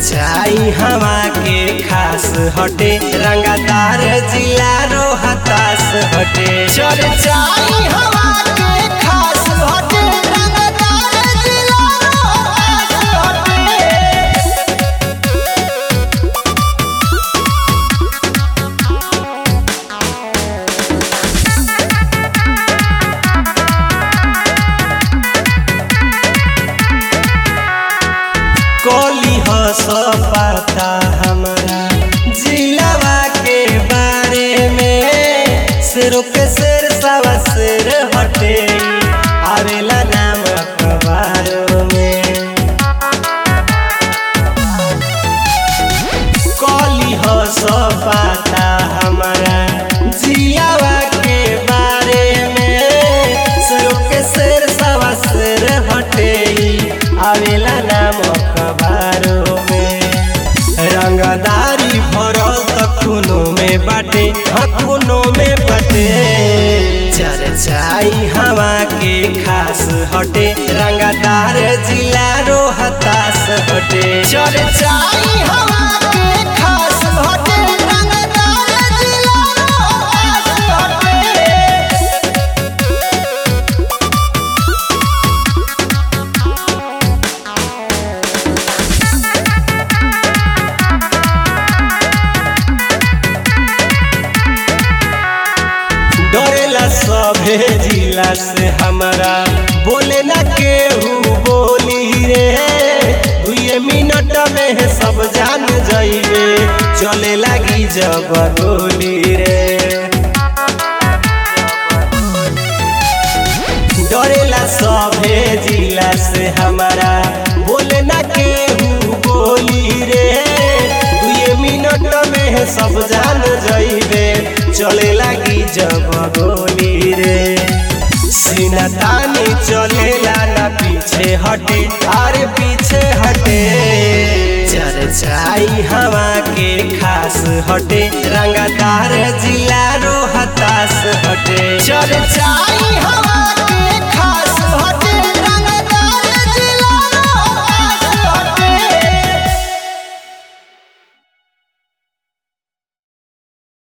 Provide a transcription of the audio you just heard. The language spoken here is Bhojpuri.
चर्चाई हवा के खास हटे रंगदार जिला रो हताश हटे चर्चाई हवा के खास हटे रंगदार जिला रो हताश हटे कोली हस पाता हमारा जिलावा के बारे में शेरों के शेर सवा शेर हटे आवेला नाम अखबारों में कोली हस पाता हमारा जिलावा के बारे में शेरों के शेर सवा शेर हटे आवेला नाम अखबारों में रंगदारी भरल त खूनो में बाटे हाँ खूनो में बाटे चर्चाई हवा के खास हटे रंगदार जिला रो हताश हटे चर्चाई हवा के खास हटे रंगदार जिला रो हताश हटे डरेला सभे जिला से हमारा बोले ना केहू बोली रे दुए मिनट में सब जान जाइबे चले लगी जब गोली रे डरेला सभे जिला से हमारा बोले ना केहू बोली रे दुए मिनट में सब जान जाइबे चले लगी जब गोली रे सीना तानी चलेला ना पीछे हटे अरे पीछे हटे चर्चाई हवा के खास हटे रंगदार जिला रो हताश हटे चर्चा